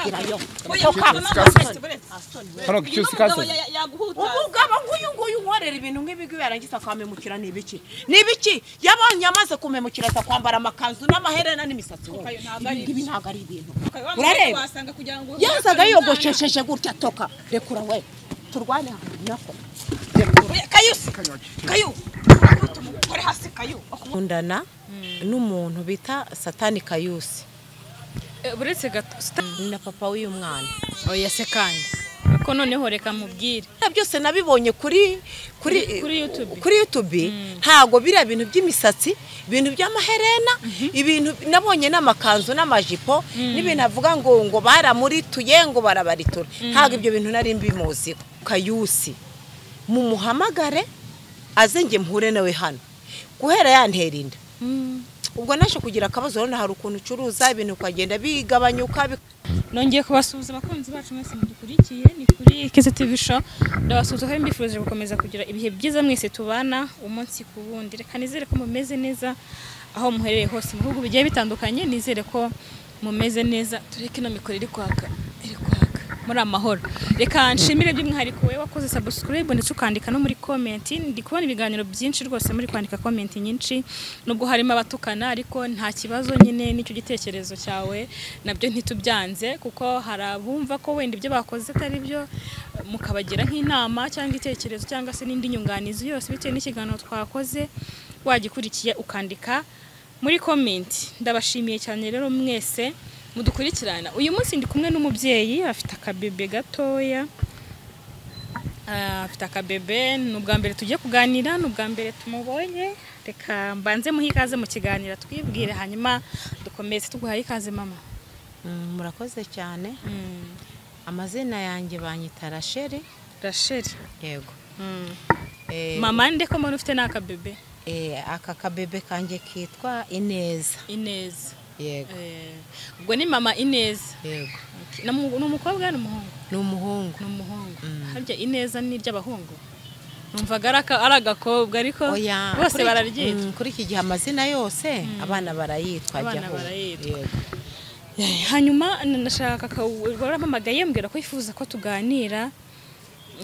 irayo hano icyo sikaso umugabo nk'uyu nguyu unkorera ibintu nk'ibigo yarangiza akamemukira ni ibiki ni ibiki yabonye amaze kumemukira aza kwambara amakanzu n'amaherena n'imisatsi wose. Kayo ntabwo ari ibi ngibi ntabwo ari ibintu urareba yazaga yazaga yogoshesheje gutya toka rekura we turwane ahantu nako Rekura. kayusi kayu ukore hasi kayu akundana n'umuntu bita satani kayusi uretse gato ni na papa w'uyu mwana oya se kandi ko noneho reka mubwire Biriya byose nabibonye kuri kuri Kuri YouTube. kuri YouTube ntago biriya bintu by'imisatsi ibintu by'amaherena ibintu nabonye n'amakanzu n'amajipo n'ibintu avuga ngo ngo baramurituye ngo barabaritura ntago ibyo bintu nari mbimuziho kayusi mumuhamagare aze njye mhure nawe hano guhera yantera inda ubwo naje kugira akabazo urabona hari ukuntu ucuruza ibintu ukagenda bigabanyuka bik- nongeye kubasuhuza abakunzi bacu mwese mudukurikiye ni kuri kese tivi sho ndabasuhuza kandi mbifurije gukomeza kugira ibihe byiza mwese tubana umunsi ku wundi reka nizere ko mumeze neza aho muherereye hose mu bihugu bigiye bitandukanye nizere ko mumeze neza tureke ino mikoro iri kwaka iri kwaka muri amahoro reka nshimire by'umwihariko wowe wakoze sabusikarayibu ndetse ukandika no muri komenti ndi kubona ibiganiro byinshi rwose muri kwandika komenti nyinshi nubwo harimo abatukana ariko nta kibazo nyine n'icyo gitekerezo cyawe nabyo ntitubyanze kuko hari abumva ko wenda ibyo bakoze atari byo mukabagira nk'inama cyangwa itekerezo cyangwa se n'indi nyunganizi yose bitewe n'ikiganiro twakoze wagikurikiye ukandika muri komenti ndabashimiye cyane rero mwese mudukurikirana uyu munsi ndi kumwe n'umubyeyi afite akabebe gatoya Ah, afite akabebe ni ubwa mbere tugiye kuganira ni ubwa mbere tumubonye reka mbanze muhe ikaze mu kiganiro twibwire hanyuma dukomeze tuguhaye ikaze mama Mm, murakoze cyane Mm, amazina yanjye banyita rasheli rasheli yego Mm. Eh, mama nde ko mbona ufite n'akabebe eh, aka kabebe kanjye kitwa ineza ineza yego Eh, ubwo ni mama ineza yego Ok, na mu- ni umukobwa ni umuhungu ni umuhungu ni umuhungu Mm. harya ineza ni iry'abahungu numvaga ari aka- ari agakobwa ariko Oya, bose kuri- bararyita Mm, kuri iki gihe amazina yose abana barayitwa Abana jyaho. barayitwa. Yego. Eh, hanyuma na- nashaka kawu- warampamagaye mbwira ko yifuza ko tuganira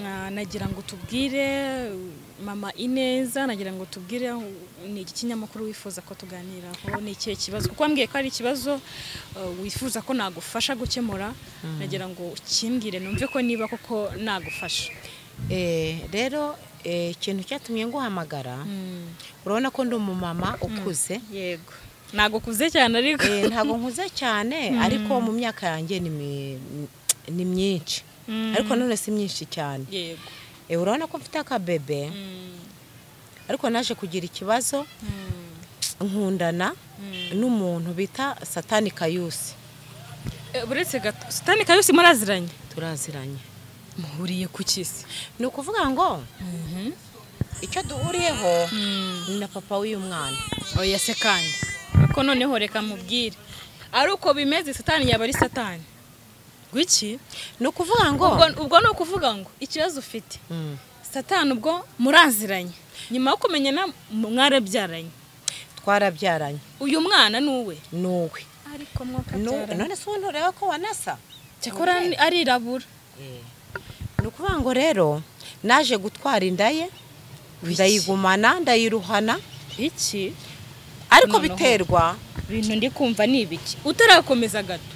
Ah, nagira ngo tubwire uh, mama ineza nagira ngo tubwire uh, ni iki kinyamakuru wifuza ko tuganiraho ni ikihe kibazo kuko wambwiye ko hari ikibazo uh, wifuza ko nagufasha gukemura nagira ngo ukimbwire numve ko niba koko nagufasha Eh, rero eh, ikintu cyatumye nguhamagara Mm, urabona ko ndi umumama ukuze yego nagukuze cyane ariko Eh, ntabwo nkuze cyane ariko mu myaka yanjye ni mi- ni myinshi Mm, ariko none si myinshi cyane yego Eh, urabona ko mfite akabebe Mm, ariko naje kugira ikibazo mm, nkundana mm. n'umuntu bita satani kayusi Eh, uretse gato sitani kayusi muraziranye turaziranye muhuriye ku kisi ni ukuvuga ngo icyo duhuriyeho ni na papa w'uyu mwana oya se kandi ko noneho reka mubwire ari uko bimeze satani yaba ari satani gwiki ni ukuvuga ngo ubwo ubwo ni ukuvuga ngo ikibazo ufite Mm. satani ubwo muraziranye nyuma yo kumenyana mu- mwarabyaranye twarabyaranye uyu mwana ni uwe ni uwe ariko Ni uwe. none se ubundi ureba ko wanasa cyakora ni- arirabura Eh. ni ukuvuga ngo rero naje gutwara inda ye ndayigumana ndayiruhana iki ariko Noneho. biterwa bintu ndi kumva ni ibiki utarakomeza gato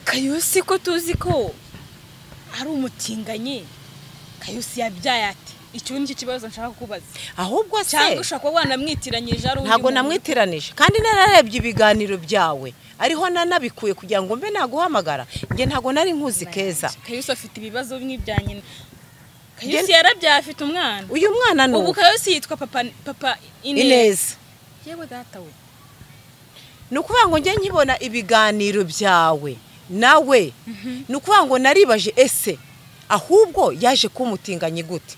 kayusi ko tuzi ko ari umutinganyi kayusi yabyaye ati icyo nicyo kibazo nshaka kukubaza ahubwo se cyangwa ushobora kuba wanamwitiranyije ari undi ntabwo muntu. namwitiranije kandi nararebye ibiganiro byawe ariho nanabikuye kugira ngo mbe naguhamagara njye ntabwo nari nkuzi keza kayusi afite ibibazo bimwe bya nyina kayusi Gen- yarabyaye afite umwana uyu mwana ni ubu uwe kayusi yitwa papa papa ineza ineza yewe data we ni ukuvuga ngo njye nkibona ibiganiro byawe nawe ni ukuvuga ngo naribaje ese ahubwo yaje kumutinganye gute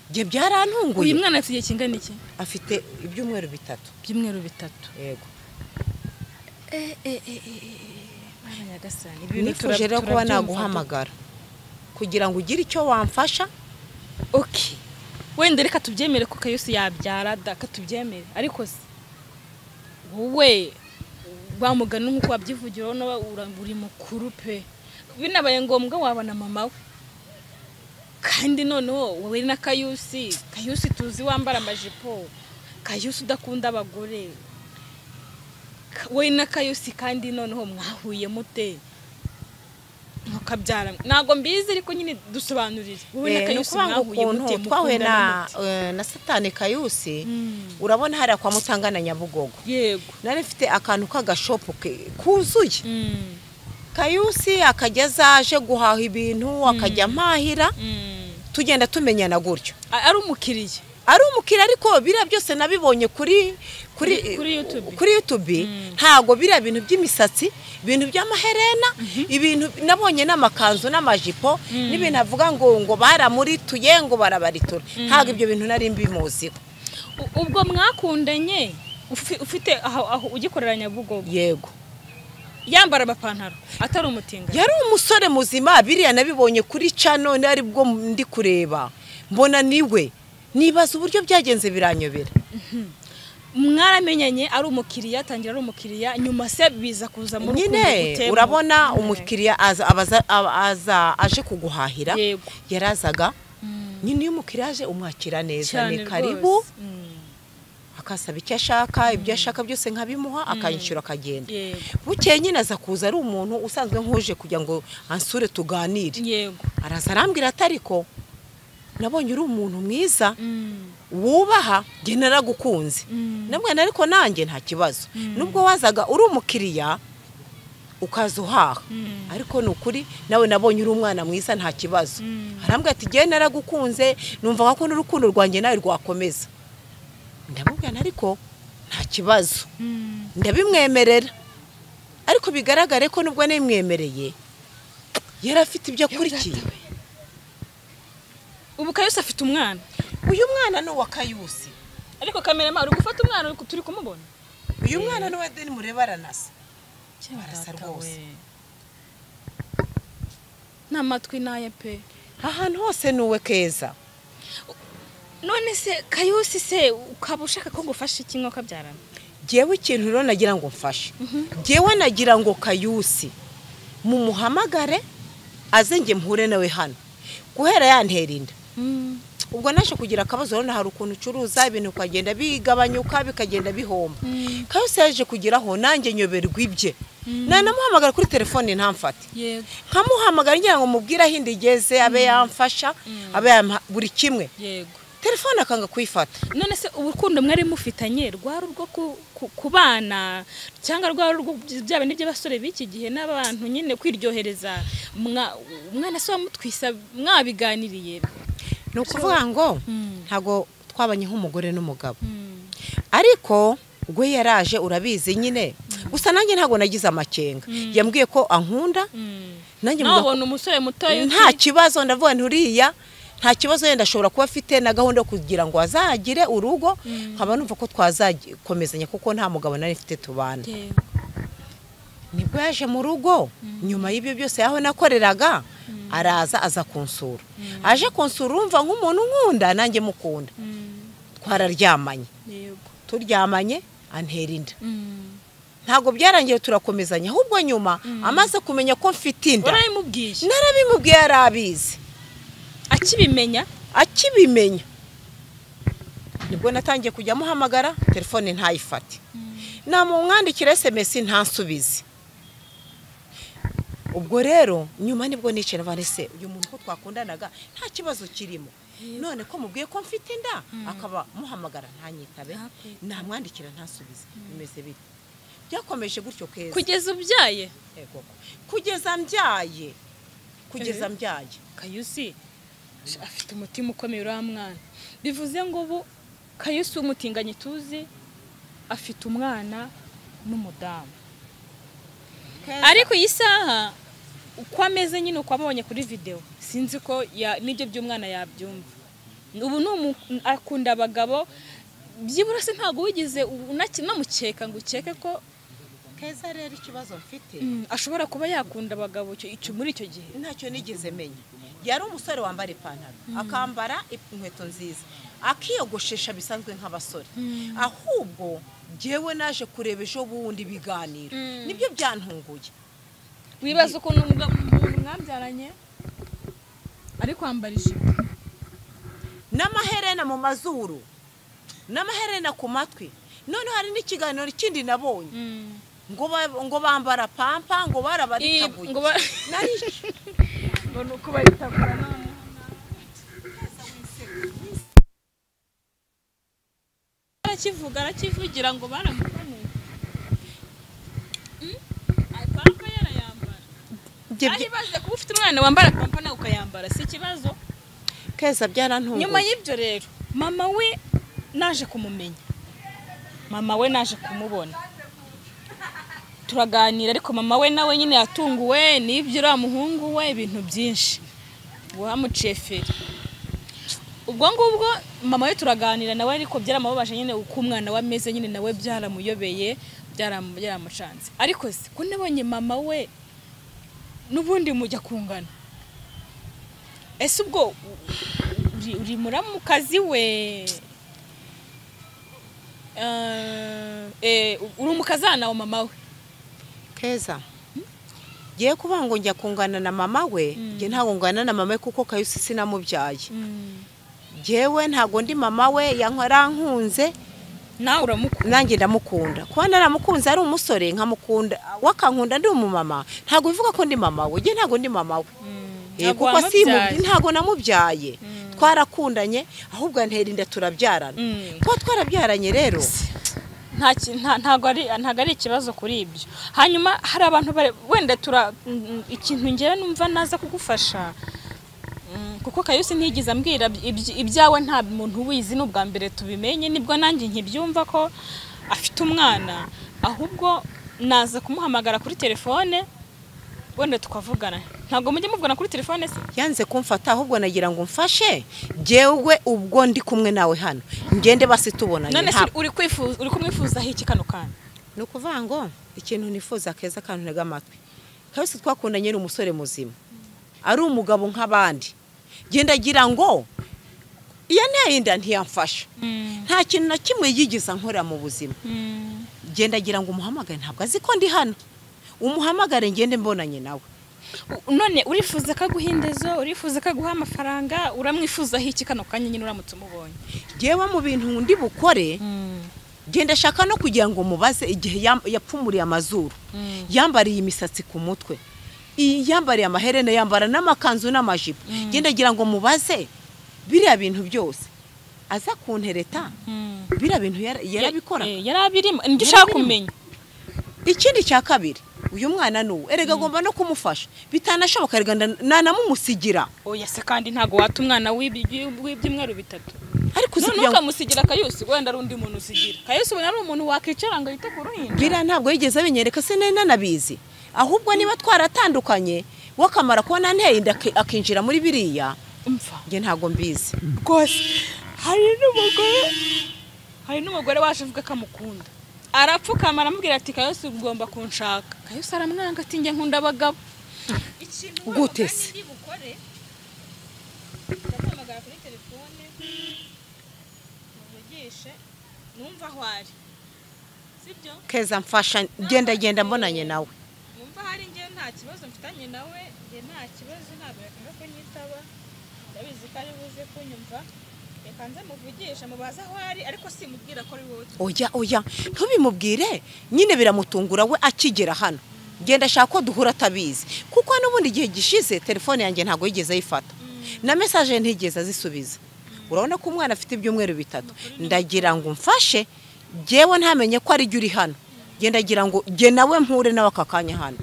njye uyu byarantunguye mwana afite igihe kingana iki afite ibyumweru bitatu by'umweru bitatu yego Mwana nyagasani, ibi bintu nifuje turab- rero kuba turabyumva naguhamagara kugira ngo ugire icyo wamfasha ok wenda reka tubyemere ko kayusi yabyara da tubyemere ariko se wowe wa mugani nk'uko wabyivugira urabona we ura- uri mukuru pe binabaye ngombwa wabona mama we kandi noneho wowe na kayusi kayusi tuzi wambara amajipo kayusi udakunda abagore Ka- wowe na kayusi kandi noneho mwahuye mute mukabyara ntabwo mbizi ariko nyine dusobanurire wowe na Eh, ni kayusi ukuvuga ngo mwahuye mute ukuntu twahuye mukundana na mute eh, na satani kayusi Mm. urabona hariya kwa mutanga na nyabugogo yego nari mfite akantu k'agashopu ke- kuzuye Mm. kayusi akajya azaje guhaha ibintu akajya mpahira Mm. tugenda tumenyana gutyo A- ari umukiriya ari umukiriya ariko biriya byose nabibonye kuri kuri Kuri YouTube. kuri YouTube ntago biriya bintu by'imisatsi ibintu by'amaherena ibintu nabonye n'amakanzu n'amajipo n'ibintu avuga ngo ngo baramurituye ngo barabaritura ntago ibyo bintu nari mbimuziho U- ubwo mwakundanye ufi- ufite aho aho ugikorera nyabugogo yego yambara amapantaro atari umutinganyi yari umusore muzima biriya nabibonye kuri cano ari bwo ndi kureba mbona niwe nibaza uburyo byagenze biranyobera mwaramenyanye ari umukiriya atangira ari umukiriya nyuma se biza kuza muri nyine urabona umukiriya aza- abaza- aba- aza aje kuguhahira Yego. yarazaga nyine iyo umukiriya aje umwakira neza ni karibu akasaba icyo ashaka ibyo ashaka byose nkabimuha akanyishyura akagenda Yego. bukeye nyine aza kuza ari umuntu usanzwe nk'uje kugira ngo ansure tuganire yego araza arambwira ati ariko nabonye uri umuntu mwiza Mm. wubaha njye naragukunze nabwana ariko nanjye nta kibazo nubwo wazaga uri umukiriya ukaza uhaha ariko ni ukuri nawe nabonye uri umwana mwiza nta kibazo arambwira ati njye naragukunze numva ko n'urukundo rwanjye nawe rwakomeza ndamubwira ariko nta kibazo ndabimwemerera ariko bigaragare ko nubwo nimwemereye yari afite ibyo akurikiye ubu kayose afite umwana uyu mwana ni uwa kayusi ariko kamerama uri gufata umwana uri ku- turi kumubona uyu mwana n'uwa deni mureba aranasa Barasa Data rwose. we. n'amatwi n'aya pe ahantu hose ni uwe keza none se kayusi se ukaba ushaka ko ngufasha iki nk'uko abyarana ngewe ikintu rero nagira ngo mfashe ngewe nagira ngo kayusi mumuhamagare aze njye mhure nawe hano guhera yantera inda ubwo naje kugira akabazo urabona hari ukuntu ucuruza ibintu bikagenda bigabanyuka bikagenda bihomba kayusi yaje kugeraho nanjye nyoberwa ibye nanamuhamagara kuri telefone ntamfate yego nkamuhamagara ngira ngo mubwire aho inda igeze abe yamfasha abe yampa buri kimwe yego telefone akanga kuyifata none se urukundo mwari mufitanye rwari urwo ku- ku- ku bana cyangwa rwari urwo byaba n'iby'abasore b'iki gihe n'abantu nyine kwiryohereza mwa- umwana se wamutwisa mwabiganiriye ni ukuvuga ngo Mm. ntabwo twabanye nk'umugore n'umugabo ariko ubwo yaraje urabizi nyine gusa nanjye ntabwo nagize amakenga yambwiye ko ankunda nanjye mvuga ko ntabona umusore mutoya uti- nta kibazo ndavuga nti uriya nta kibazo yenda ashobora kuba afite na gahunda yo kugira ngo azagire urugo nkaba numva ko twazakomezanya kuko nta mugabo nari mfite tubana Yego. nibwo yaje mu rugo nyuma y'ibyo byose aho nakoreraga araza aza kunsura aje kunsura urumva nk'umuntu nkunda nanjye mukunda Mm. twararyamanye yego turyamanye antera inda Mm. ntabwo byarangiye turakomezanya ahubwo nyuma amaze kumenya ko mfite inda urabimubwiye narabimubwiye yarabizi akibimenya akibimenya nibwo natangiye kujya amuhamagara telefone ntayifate namumwandikira sms ntansubize ubwo rero nyuma nibwo nicara vanese uyu muntu ko twakundanaga nta kibazo kirimo none ko mubwiye ko mfite inda akaba muhamagara ntanyitabe Ntakwitabe. namwandikira ntasubize bimeze bite byakomeje gutyo keza kugeza ubyaye Ego. kugeza mbyaye kugeza mbyaye kayusi sh- afite umutima ukomeye uriya mwana bivuze ngo ubu kayusi w'umutinganyi tuzi afite umwana n'umudamu ariko iyi saha uko ameze nyine uko amubonye kuri videwo sinzi ko ya- n'ibyo by'umwana yabyumva ubu ni umu- akunda abagabo byibura se ntabwo wigeze unamukeka ngo ukeke ko keza rero ikibazo mfite mm, ashobora kuba yakunda abagabo icyo- icyo- muri icyo gihe ntacyo nigeze menya yari umusore wambara ipantaro akambara inkweto nziza akiyogoshesha bisanzwe nk'abasore ahubwo njyewe naje kureba ejo bundi ibiganiro nibyo byantunguye wibaza ukuntu umugabo umuntu mwabyaranye ari kwambara ijipo n'amaherena mu mazuru n'amaherena ku matwi noneho hari n'ikiganiro kindi nabonye ngo ba- ngo bambara pampa ngo barabaritabuje ngo ba arakivuga arakivugira ngo baramukomeye Mm? Ay, pampa yarayambara ari baze kuba ufite umwana wambara pampa nawe ukayambara si ikibazo keza byarantunguye nyuma y'ibyo rero mama we naje kumumenya mama we naje kumubona turaganira ariko mama we nawe nyine yatunguwe n'ibyo uriya muhungu we ibintu byinshi wamuciye feri ubwo ngubwo mama we turaganira nawe ariko byaramubabaje nyine uko umwana we ameze nyine nawe byaramuyobeye byaramu- byaramucanze ariko se ko nabonye mama we n'ubundi mujya kungana ese ubwo uri, uri muramukazi we Eh, eh, uri umukazana wa mama we keza ngiye kuvuga ngo njya kungana na mama we njye ntabwo ngana na mama we kuko kayusi sinamubyaye njyewe ntabwo ndi mama we yarankunze nawe uramukunda nanjye ndamukunda kuba naramukunze ari umusore nkamukunda wakankunda ndi umumama ntabwo bivuga ko ndi mama we njye ntabwo ndi mama we Eh, ntabwo kuko simubye wamubyaye. ntabwo namubyaye twarakundanye ahubwo antera inda turabyarana Mm. kuba twarabyaranye rero nta ki- nta- ntabwo ari ntabwo ari ikibazo kuri ibyo hanyuma hari abantu bare- wenda tura mm, ikintu ngewe numva naza kugufasha Mm, kuko kayusi ntiyigeze ambwira ibyi- ibyawe nta muntu ubizi ni ubwa mbere tubimenye nibwo nanjye nkibyumva ko afite umwana ahubwo naza kumuhamagara kuri telefone wenda tukavugana ntabwo mujya muvugana kuri telefone se yanze kumfata ahubwo nagira ngo mfashe njyewe ubwo ndi kumwe nawe hano ngende basi tubonanye none se ntabwo uri kwifuza uri kumwifuzaho iki kano kana ni ukuvuga ngo ikintu nifuza keza akantu ntega amatwi kabisa twakundanye ni umusore muzima ari umugabo nk'abandi genda agira ngo iyo ntaye inda ntiyamfasha nta kintu na kimwe yigeze nkora mu buzima genda agira ngo umuhamagare ntabwo azi ko ndi hano umuhamagare ngende mbonanye nawe U- none urifuza ko aguha indezo urifuza ko aguha amafaranga uramwifuzaho iki kano kanya nyine uramutse umubonye ngewe mu bintu ndi bukore genda ashaka no kugira ngo mubaze igihe yam- yapfumuriye amazuru yambariye imisatsi ku mutwe i- yambariye amaherena yambara n'amakanzu n'amajipo genda agira ngo mubaze biriya bintu byose aza kuntereta biriya bintu yara- yarabikora Eh, yarabirimo nibyo ushaka Yarabirimo. kumenya ikindi cya kabiri uyu mwana ni uwe erega agomba no kumufasha bitanashoboka erega nda- nanamumusigira oya se kandi ntabwo wata umwana w'ibi- w'ibyumweru bitatu ariko uzi none kugira ngo ukamusigira kayusi wenda ari undi muntu usigira kayusi ubona ari umuntu wakwicara ngo yite ku ruhinja biriya ntabwo yigeze abinyereka se nari nanabizi ahubwo niba twaratandukanye wakamara kubona nteye inda aki- akinjira muri biriya umva njye ntabwo mbizi rwose hari n'umugore hari n'umugore waje avuga ko amukunda arapfukama aramubwira ati kayose ugomba kunshaka kayose aramwanga ati njye nkunda abagabo Gute se? ndamuhamagara kuri telefone muvugishe numva aho ari sibyo keza mfasha genda genda mbonanye nawe numva hari njye nta kibazo mfitanye nawe njye nta kibazo ntabwo yakanga kunyitaba ndabizi ko ari buze kunyumva reka nze muvugisha mubaze aho ari ariko simubwira ko ari wowe oya oya ntubimubwire nyine biramutungura we akigera hano genda ashaka ko duhura atabizi kuko n'ubundi igihe gishize telefone yanjye ntabwo yigeze ayifata na mesaje ntigeze azisubiza urabona ko umwana afite ibyumweru bitatu ndagira ngo mfashe ngewe ntamenye ko ari jye uri hano genda agira ngo jye nawe mpure nawe aka kanya hano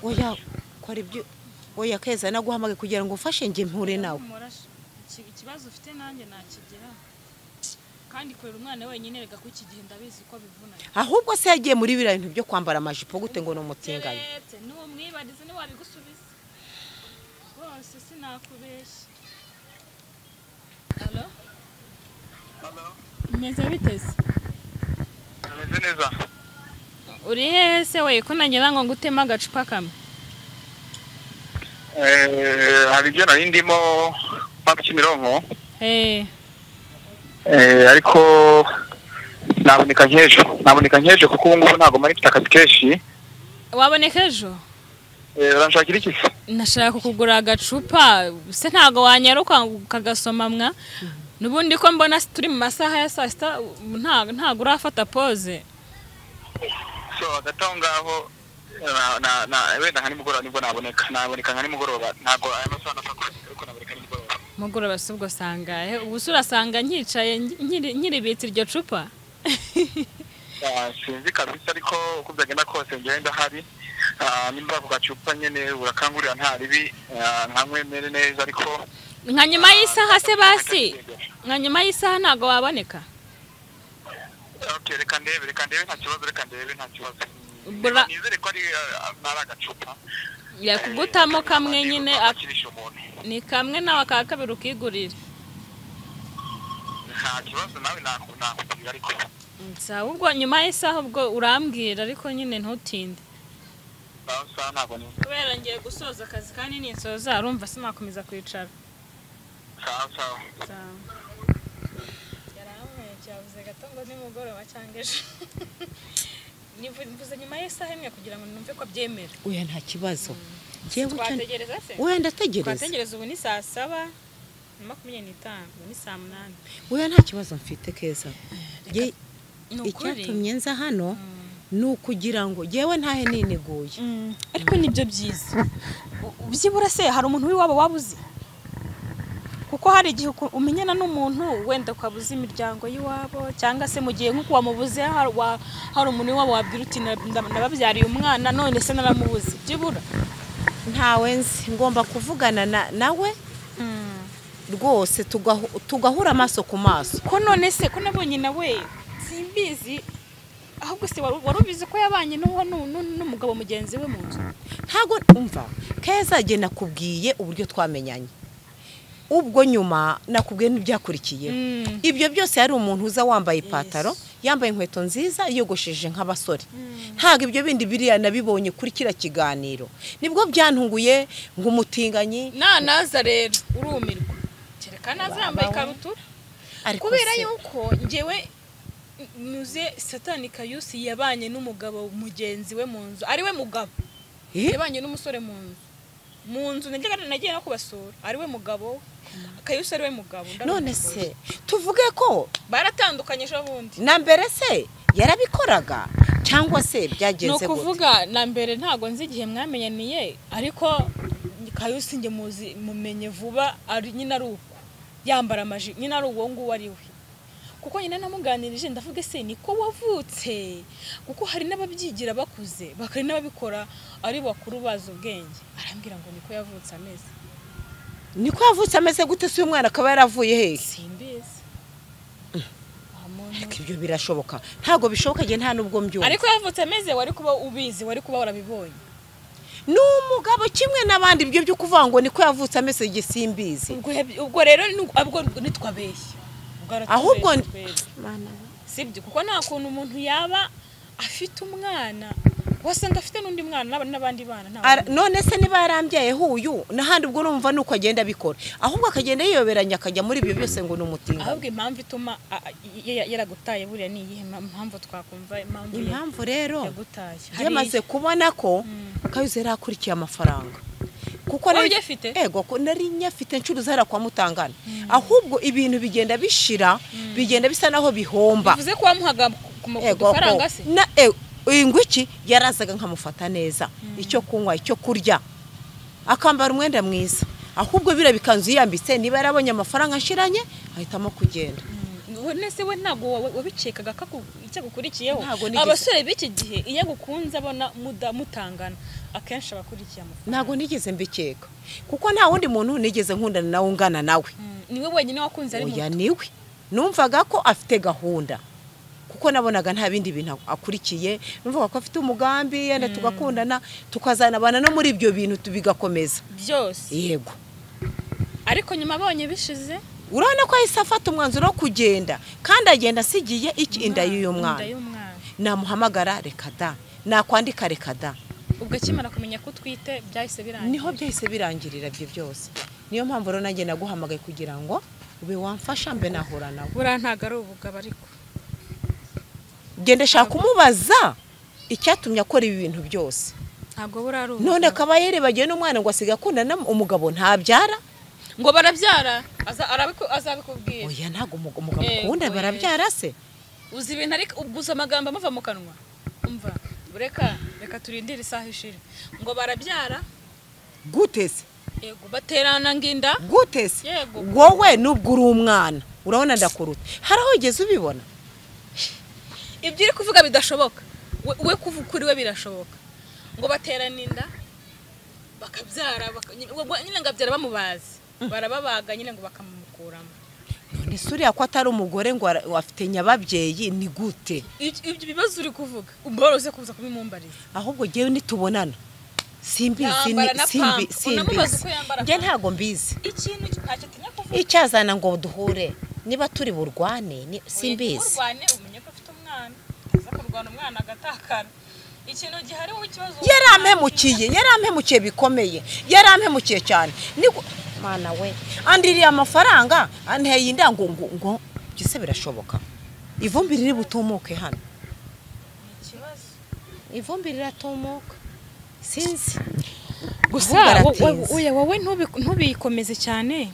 oya kora ibyo oya keza naguhamage kugira ngo mfashe njye mpure nawe ikibazo ufite nanjye nakigeraho kandi kurera umwana wenyine rega ko iki gihe ndabizi ko bivuna ahubwo se yagiye muri biriya bintu byo kwambara amajipo gute ngo ni umutinganyi Urebye, n'uwo mwibariza ntiwabigusubiza rwose sinakubeshya alo meze biteze ameze neza uri hehe se we ko nagira ngo ngutema agacupa kamwe Eh, hari ibyo nari ndimo hano kimironko Eh, Eh, ariko naboneka nk'ejo naboneka nk'ejo kuko ubu ngubu ntabwo mari mfite akazi kenshi waboneka ejo Eh, uranshakira iki se nashaka kugura agacupa se ntabwo wanyaruka ukagasoma mwa n'ubundi ko mbona turi mu masaha ya saa sita ubu nta- ntabwo urafata pose so hagati aho ngaho na- na- na- wenda nka nimugoroba nibwo naboneka naboneka nka nimugoroba ntabwo aya masaha ntapfa kuba ariko naboneka nimugoroba mugoroba si ubwo sangahe ubu se urasanga nyicaye nkiri- nkiribitse iryo cupa Ah, sinzi kabisa ariko uko byagenda kose njyewe ndahari Ah, nimba ako gacupa nyene urakangurira nta ribi ah, nkanywemere neza ariko nka nyuma y'isaha se basi nka nyuma y'isaha ntabwo waboneka Okay, reka ndebe reka ndebe nta kibazo reka ndebe nta kibazo Bra- nizere ko ari ah, ari agacupa yakugutamo kamwe nyine ak- akirisha umuntu ni kamwe nawe aka kabiri ukigurira nta kibazo nawe naku- nakubwira ariko sawa ubwo nyuma y'isaha ubwo urambwira ariko nyine ntutinde nawe saha ntabwo ni kubera ngiye gusoza akazi kandi ninsoza urumva sinakomeza kwicara sawa sawa yarahambaye cyavuze gato ngo nimugoroba cyangwa ejo mvuze nyuma y'isaha imwe kugira ngo numve ko abyemera oya nta kibazo Njyewe icyo- twategereza se oya ndategereza twategereza ubu ni saa saba na makumyabiri n'itanu ubu ni saa munani oya nta kibazo mfite keza Njye- ni ukuri icyatumye nza hano ni ukugira ngo yewe ntahe niniguye Mm, ariko nibyo byiza U- byibura se hari umuntu w'iwabo waba uzi kuko hari igihe uku- umenyana n'umuntu wenda ukabuza imiryango y'iwabo cyangwa se mu gihe nk'uko wamubuze hari wa- hari umuntu w'iwabo wabwira uti "Na- na- nababyariye umwana none se naramubuze byibura ntawe nzi ngomba kuvugana na- nawe rwose tugahu- tugahura amaso ku maso ko none se ko nabonye nawe simbizi ahubwo se wari wari ubizi ko yabanye n'uwo nu- nu- n'umugabo mugenzi we mu nzu ntabwo umva keza jye nakubwiye uburyo twamenyanye ubwo nyuma nakubwiye n'ibyakurikiyeho Mm. ibyo byose yari umuntu uza wambaye ipantaro yambaye inkweto nziza yogosheje nk'abasore ntabwo ibyo bindi biriya nabibonye kuri kiriya kiganiro nibwo byantunguye nk'umutinganyi nanaza rero urumirwa kereka naza yambaye ikabutura ariko kubera se- yuko njyewe nuze satani kayusi yabanye n'umugabo mugenzi we mu nzu ari we mugabo Eh? yabanye n'umusore mu nzu mu nzu najyaga- nagiye no kubasura ari we mugabo kayusi ari we mugabo ndabona none ubwo. se tuvuge ko baratandukanye ejo bundi na mbere se yarabikoraga cyangwa se ni byagenze gute ukuvuga na mbere ntabwo nzi igihe mwamenyaniye ariko kayusi njye muzi mumenye vuba ari nyine ari uko yambara amaji nyine ari uwo nguwo ari we kuko nyine namuganirije ndavuga ese niko wavutse kuko hari n'ababyigira bakuze bakari n'ababikora ari bakuru bazi ubwenge arambwira ngo niko yavutse ameze niko yavutse ameze gute si uyu mwana akaba yaravuye hehe simbizi Wa muntu Ariko ibyo birashoboka ntabwo bishoboka igihe nta n'ubwo mbyumva ariko yavutse ameze wari kuba ubizi wari kuba warabibonye ni umugabo kimwe n'abandi ibyo byo kuvuga ngo niko yavutse ameze igihe simbizi ubwo yab- ubwo rero ni- ubwo nitwabeshya Ubwo aratubeshya ahubwo ni- twebwe. Mana, sibyo kuko nta kuntu umuntu yaba afite umwana wasanga afite n'undi mwana n'aba- n'abandi bana nta ara- wundi. none se niba yarambyayeho uyu n'ahandi ubwo urumva ni uko agenda abikora ahubwo akagenda yiyoberanya akajya muri ibyo byose ngo ni umutinganyi ahubwo impamvu ituma a- a- y- y- yaragutaye buriya ni iyihe Ma- mpamvu twakumva impamvu ya- impamvu rero yagutaye yamaze kubona ko kayuze yari akurikiye amafaranga kuko Wari nari- uyafite? ego ko nari nyafite ncuruza hariya kwa mutangana ahubwo ibintu bigenda bishira bigenda bisa naho bihomba bivuze ko wamuhaga ku- ku ma- ku ego dufaranga se na e- ingwiki yarazaga nkamufata neza icyo kunywa icyo kurya akambara umwenda mwiza ahubwo biriya bikanzu yiyambitse niba yarabonye amafaranga ashiranye ahitamo kugenda nese we ntabwo wa- wabikekaga ko aku- icyo agukurikiyeho Ntabwo nigeze- abasore b'iki gihe iyo agukunze abona muda- mutangana akenshi aba akurikiye amafaranga ntabwo nigeze mbikeka kuko nta wundi muntu nigeze nkundana nawe ungana nawe Mm, ni we wenyine wakunze ari oya muto niwe numvaga ko afite gahunda kuko nabonaga nta bindi bintu akurikiye numvaga ko afite umugambi yenda tugakundana tukazanabana no muri ibyo bintu tu- bigakomeza byose yego ariko nyuma abonye bishize urabona ko ahise afata umwanzuro wo kugenda kandi agenda asigiye iki inda y'uyu mwana inda y'umwana namuhamagara reka da nakwandika reka da ubwo akimara kumenya ko utwite byahise birangira niho byahise birangirira ibyo byose niyo mpamvu rero nanjye naguhamagaye kugira ngo ube wamfasha mbe nahura nawe buriya ntabwo ari ubugabo ariko genda shaka kumubaza icyatumye akora ibi bintu byose ntabwo buriya ari none ubugabo akaba yerebagiwe n'umwana ngo asiga akundana umugabo ntabyara ngo barabyara aza- arabiku- azabikubwira oya ntabwo umug- umugabo Yego, ukunda yego. barabyara se uzi ibintu ariko uguze amagambo amuva mu kanwa umva reka reka turindire isaha ishira ngo barabyara gutese yego baterana nginda gutese Yego. wowe nubwo uri umwana urabona ndakuruta hari aho ugeze ubibona ibyo uri kuvuga bidashoboka we we kuvu- kuri we birashoboka ngo baterana inda bakabyara baka- nyine- ubwo nyine ngo abyara bamubazi barababaga nyine ngo bakamukuramo none se uriya ko atari umugore ngo ara- afite nyababyeyi ni gute Ibyo ibyo bibazo uri kuvuga umworoze kuza kubimumbariza ahubwo ngewe nitubonana simbizi Yambara na ni- simbi pampa. Unamubaza simbizi uko yambara njye pampa. ntago mbizi ikintu ntacyo atinya kuvuga icyazana ngo duhure niba turi burwane ni- simbizi urwane umenye ko afite umwana aza kurwana umwana agatakara ikintu gihari wowe ikibazo yarampemukiye yarampemukiye bikomeye yarampemukiye cyane Ni- mana we andiriye amafaranga anteye inda ngo ngo ngo byose birashoboka ivumbi riri butumuke hano ivumbi riratumuka sinzi gusa gusa baratinze wowe wowe ntubi- ntubikomeze cyane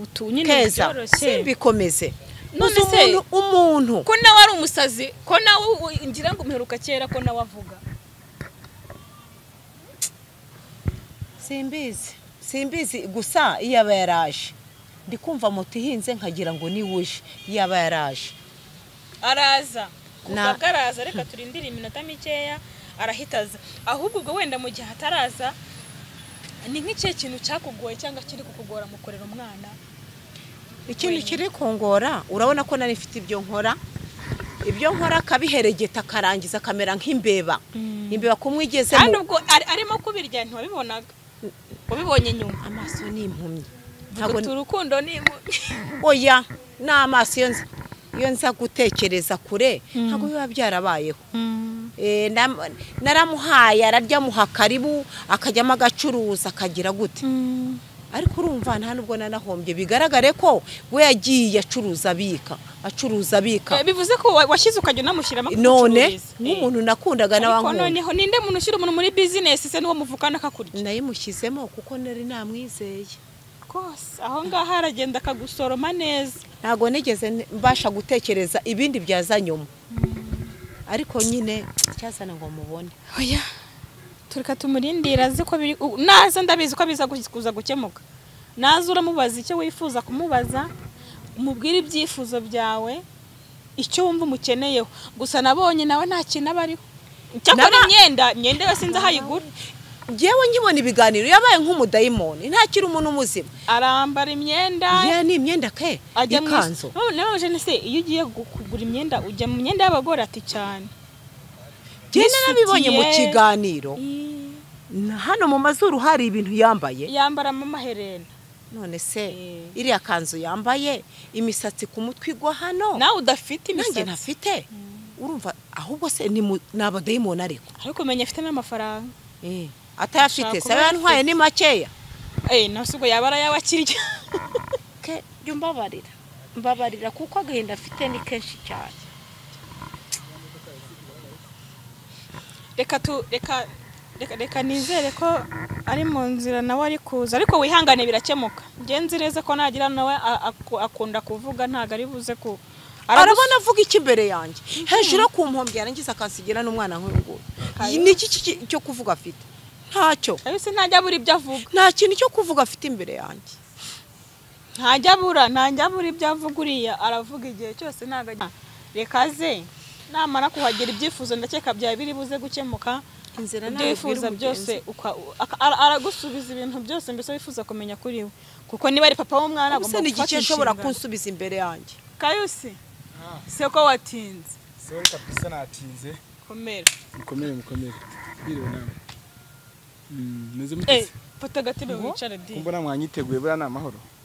utu nyine keza byoroshye simbikomeze None uzi se- umuntu umuntu ko nawe ari umusazi ko nawe u- ngira ngo umuheruka kera ko nawe avuga simbizi simbizi gusa iyo aba yaraje ndi kumva moto ihinze nkagira ngo ni uje iyo aba yaraje araza Na- kuvuga araza reka turindire iminota mikeya arahita aza ahubwo ubwo wenda mu gihe ataraza ni nk'ikihe kintu cyakugoye cyangwa kiri kukugora mu kurera umwana ikintu kiri kungora urabona ko nari mfite ibyo nkora ibyo nkora akabiheregeta akarangiza akamera nk'imbeba imbeba kandi kumwigezemo ubwo ari- arimo kubirya ntiwabibonaga wabibonye nyuma amaso ni impumyi ntabwo ntabwo urukundo ni imu- oya ni amaso iyo nza- iyo nza gutekereza kure ntabwo biba byarabayeho Eh, nam- naramuhaye ararya muha karibu akajyamo agacuruza akagira gute ariko urumva nta nubwo nanahombye bigaragare ko we yagiye acuruza abika acuruza abika Eh, bivuze ko wa- washyize ukajya unamushyiramo none kugucururiza. nk'umuntu nakundaga ariko nawe noneho ninde muntu ushyira umuntu muri bizinesi se n'uwo muvukana akakurya nayimushyizemo kuko nari namwizeye rwose aho ngaho aragenda akagusoroma neza ntabwo nigeze n- mbasha gutekereza ibindi byazanyuma ariko nyine cyazana ngo mubone oya tureka tumurindire azi ko biri u- naza ndabizi ko biza gu- kuza gukemuka naza uramubaza icyo wifuza kumubaza umubwire ibyifuzo byawe icyo wumva umukeneyeho gusa nabonye nawe nta kintu aba ariho cyakora Naba- imyenda imyenda yose nzi aho ayigura ngewe nkibona ibiganiro yabaye nk'umudayimoni ntakiri umuntu muzima arambara imyenda ya ni imyenda ke ajya mu ikanzu nabanje se iyo ugiye gu- kugura imyenda ujya mu myenda y'abagore ati cyane njye nabibonye mu n'isutiye. kiganiro Na hano mu mazuru hari ibintu yambaye yambaramo amaherena none se Eh. iriya kanzu yambaye imisatsi ku mutwe igwa hano nawe udafite nanjye imisatsi ntafite urumva ahubwo se ni mu- ni abadayimoni ariko ariko umenya afite n'amafaranga atayafite Ashobora se kuba yantwaye ni makeya eh nawe ubwo yaba arayabo akirya ke jya umbabarira mbabarira kuko agahinda afite ni kenshi cyane reka tu reka reka reka nizere ko ari mu nzira nawe ari kuza ariko wihangane birakemuka ngenzi neza ko nagira nawe a- aku- akunda kuvuga ntago ari buze ku arabona avuga iki imbere yanjye hejuru yo ku nkombe yarangiza akansigira n'umwana nk'uyu nguyu ni iki ki- cyo kuvuga afite ntacyo abise ntajya abura ibyo avuga nta kintu cyo kuvuga afite imbere yanjye ntajya abura ntajya abura ibyo avuga uriya aravuga igihe cyose ntago ajya reka ze namara kuhagera ibyifuzo ndakeka byaba biri buze gukemuka inzira ibyo ntabwo wifuza igwira byose umugenzi. uka- aka- ara- aragusubiza ibintu byose mbese wifuza kumenya kuri we kuko niba ari papa w'umwana ubuse agomba ni gufata igice ashobora inshingano. kunsubiza imbere yanjye kayusi seko watinze sori kabisa natinze komera mukomere mukomere biriwe nawe Mm, meze eh mutese fata agatebe wicare di kumbona mwanyiteguye buriya ni amahoro